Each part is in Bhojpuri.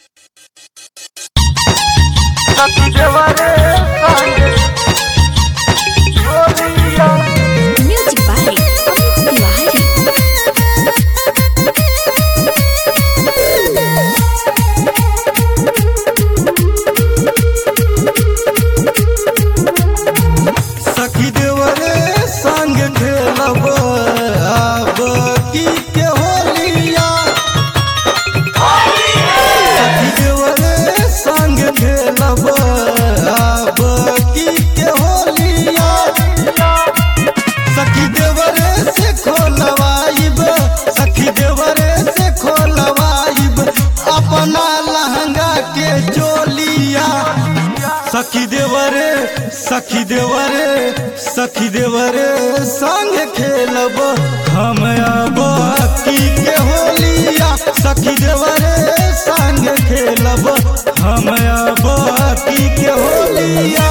Music by Amit Tiwari. सखी देवरे संग खेलब आब की के होलिया सखी देवरे संग खेलब आब की के होलिया सखी देवरे से खोलवाइब सखी देवरे से खोलवाइब अपना लहंगा के चोलिया सखी देवरे सखी देवरे सखी देवरे संग खेलब हम अब की के होलिया सखी देवरे संग खेलब हम अब की के होलिया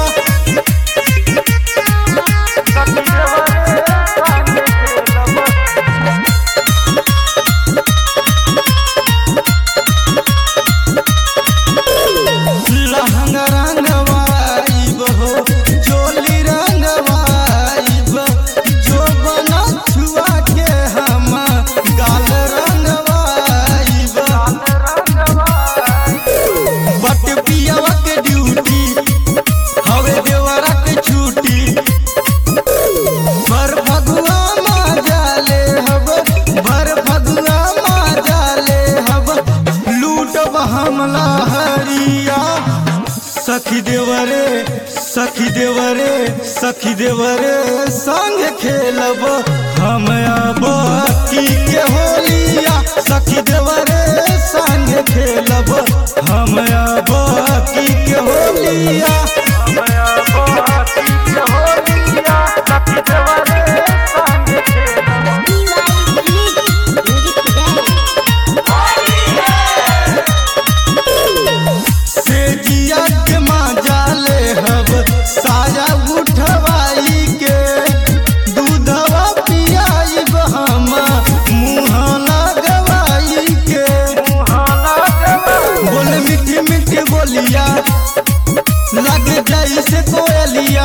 लहंगा रंगवाइब हो चोली रंगवाइब जो बना छुआ के हम गाल रंगवाइब बट पियावा के ड्यूटी हवे देवरा के छुट्टी भर फगुआ माजाले हब भर फगुआ माजाले हब लूटब हमला हरिया सखी देवरे सखी देवरे सखी देवरे संग खेलब हम अब की के होलिया सखी देवरे संग खेलब हम अब की के होलिया से जिया के माजाले हब साया उठवाई के दूधवा पियाइब हम मुँह लगवाई के बोले मीठी मीठी बोलिया लग जाई से कोयलिया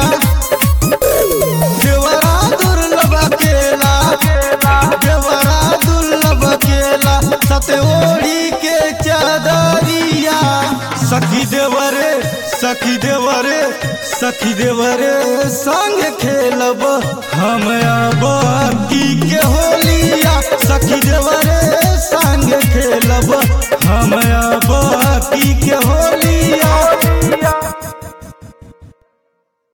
देवरा दुर्लभ केला देवरा दुर्लभ केला सते ओढ़ी के चादरिया सखी देवरे सखी देवरे सखी देवरे संग खेलब हम अब की के होलिया सखी देवरे संग खेलब हम अब की के होलिया